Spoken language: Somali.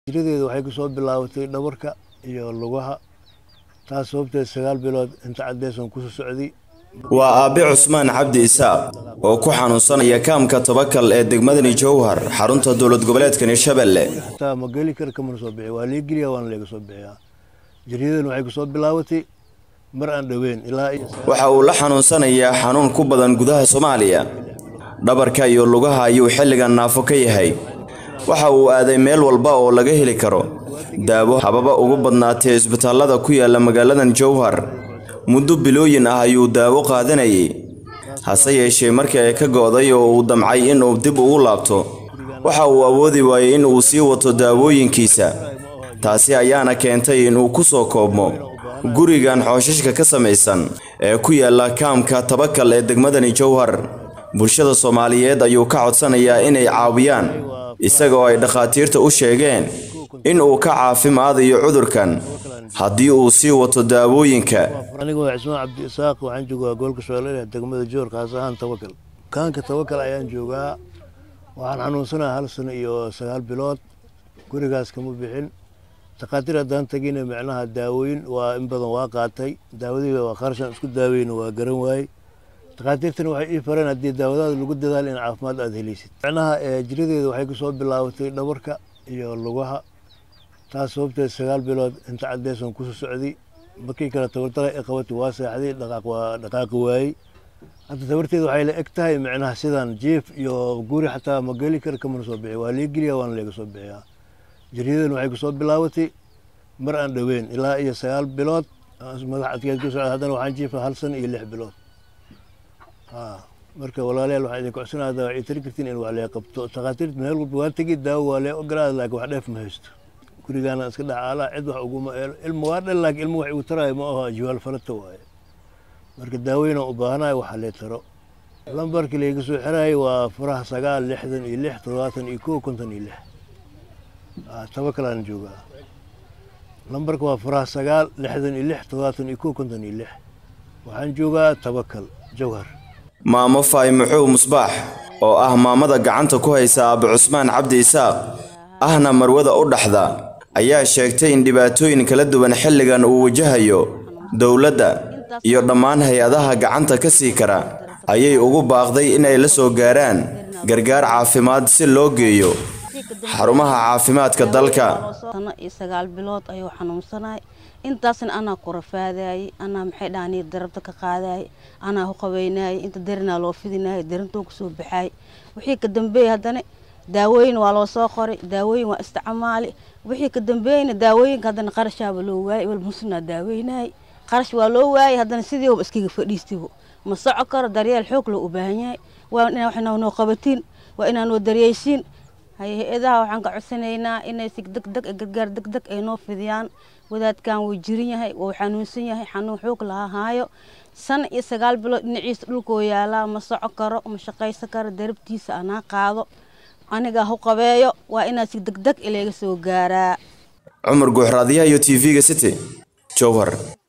jiradeeda waxay ku soo bilaabatay dhabarka iyo lugaha taas sababteed sagaal bilood inta caddeesan kusoo socday waa aabe cusmaan cabdi isaaq oo ku xanuunsanaya kaamka tabakal ee degmadani jowhar xarunta dowlad goboleedka hirshabelle taa ma geli kara kamana soo bixiya waa lee geliya waana leega soo bixiyaa jiriyadan waxay ku soo bilaabatay mar aan dhoweyn ilaa iyo waxa uu la xanuunsanayaa xanuun ku badan gudaha soomaaliya dhabarka iyo lugaha ayuu xilligan naafo ka yahay waxa uu aaday meel walba oo laga heli karo daawo hababa ugu badnaatee isbitaallada ku yaala magaaladan jowhar muddo bilooyin ah ayuu daawo qaadanayay hase yeeshee markii ay ka go'day oo uu damcay inuu dib ugu laabto waxa uu awoodi waayey in uu sii wato daawooyinkiisa taasi ayaana keentay inuu ku soo koobmo gurigan xooshashka ka samaysan ee ku yaala kaamka tabakal ee degmadani jowhar bulshada soomaaliyeed ayuu ka codsanayaa inay caawiyaan isagoo ay dhakhaatiirta u sheegeen in uu ka caafimaadayo cudurkan haddii uu sii wato daawooyinka aniga waa cismaan cabdi isaaq waxaan joogaa gobolka shabeelle degmada joor kaas ahaan tabakal kaanka tabakal ayaan joogaa waxaan xanuunsanaha hal sano iyo sagaal bilood gurigaas kama bixin takhaatiir haddaan tagina micnaha daawooyin waa in badan waa qaatay daawadiiba waa qarashan isku daaweyna waa garan waayey takhaatiirtana waxay ii fareen haddii daawadaada lagu dadaalo in caafimaad aada helaysid micnaha jiradeeda waxay ku soo bilaabatay dhabarka iyo lugaha taas sababteed sagaal bilood inta caddeesan kusoo socday markii kale tabardara i qabatay waa seexday dhaqaaq waa dhaqaaqi waayey hadda tabarteeda waxay la eg tahay micnaha sidan jief iyo guri xataa ma geli kara kamana soo bixiya waa lee geliya waana leega soo bixiyaa jiriyadan waxay ku soo bilaabatay mar aan dhoweyn ilaa iyo sagaal bilood madax adkeed ku socda haddana waxaan jiifa hal sano iyo lix bilood marka walaalayaal waxaan idin codsanaada waxay tari kartiin in wax lee qabto takhaatiirta meel walba waa tegi daawo waa lee ogolaada laakiin wax dheef ma haysto gurigaana iska dhacaalaa cid wax uguma eelo ilma waa dhal laakiin ilma wax igu taraayo ma aho jiwaal farata waaye marka daawooyinaan u baahanayo waxa lee taro lambarkii layga soo xirayay waa furaha sagaal lixdan iyo lix toddobaatan iyo kow konton iyo lix tabakalaan joogaa lambarka waa furaha sagaal lixdan iyo lix toddobaatan iyo kow konton iyo lix waxaan joogaa tabakal jawhar maamo faay muxuu musbaax oo ah maamada gacanta ku haysa aabe cusmaan cabdi isaaq ahna marwada u dhaxda ayaa sheegtay in dhibaatooyin kala duwan xilligan uu wajahayo dowladda iyo dhammaan hay-adaha gacanta ka sii kara ayay ugu baaqday inay la soo gaaraan gargaar caafimaad si loo geeyo xarumaha caafimaadka dalka sano iyo sagaal bilood ayuu xanuunsanay intaasna anaa ku rafaadayay anaa maxay dhahaan darabta ka qaadayay anaa ku qabeynayay inta darinaa loo fidinayay darintuu kusoo baxay wixii ka dambeeyey haddana daawooyin waa loo soo qoray daawooyin waa isticmaali wixii ka dambeeyeyna daawooyinka haddana qarashaaba loo waayay wal musnaa daaweynayay qarash waa loo waayay haddana sidiiba iskaga fadhiistibo ma soco karo daryeel xoog loo u baahan yahay waa inaa waxnaa noo qabatiin waa inaa noo daryeysiin hay-adaha waxaan ka codsanaynaa inay si degdeg gargaar degdeg ay noo fidiyaan wadaadkan wuu jirin yahay wuu xanuunsan yahay xanuun xoog laha haayo san iyo sagaal bilood dhinaciisa dhulkoo yaalaa ma soco karo ma shaqaysan karo darabtiisa anaa qaado aniga hu qabeeyo waa inaa si degdeg ilaga soo gaaraa cumar guuxraadyaha iyo t v-ga city jowhar